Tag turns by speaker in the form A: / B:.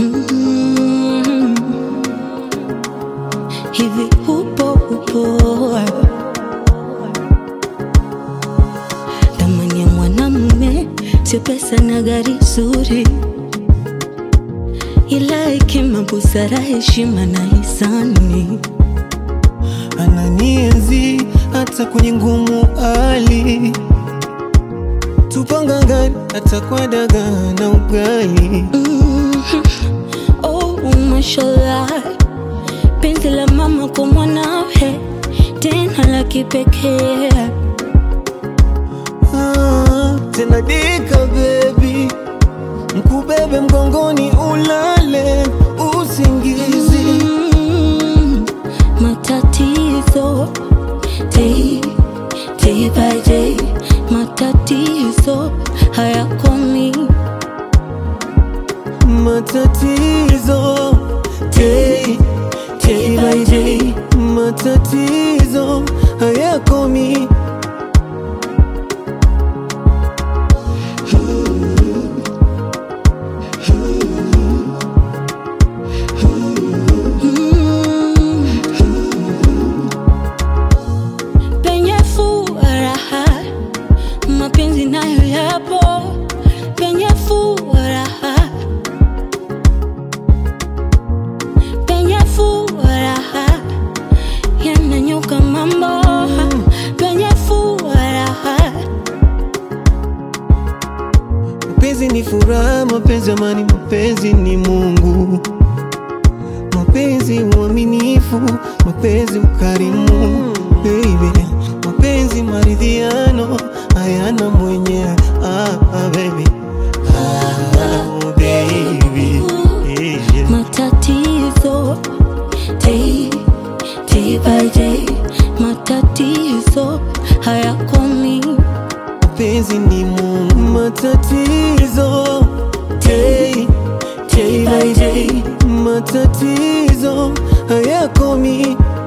A: Mm. Hivi upo upo thamani ya mwanamume sio pesa na gari zuri, ila hekima, busara, heshima na hisani.
B: ananienzi hata kwenye ngumu hali, tupangangani hata kwa dagaa na ugali.
A: Mhm. Oh, mashallah, penzi la mama kwa mwanawe tena la kipekee.
B: Ah, tena dika baby, mkubebe mgongoni ulale usingizi.
A: Mm, matatizo day, day by day, matatizo hayakomi.
B: Matatizo day, day by day, matatizo hayakomi.
A: Mm. Penye furaha mapenzi nayo yapo, penye furaha, penye furaha yananyuka mambo, penye furaha
B: Mapenzi ni furaha, mapenzi amani, mapenzi ni Mungu, mapenzi uaminifu, mapenzi ukarimu, baby, mapenzi maridhiano, hayana mwenye ah, ah, baby. Ah, baby. Yeah, yeah.
A: matatizo day, day by day, matatizo hayakomi.
B: mapenzi ni Mungu, matatizo day, day by day, matatizo hayakomi.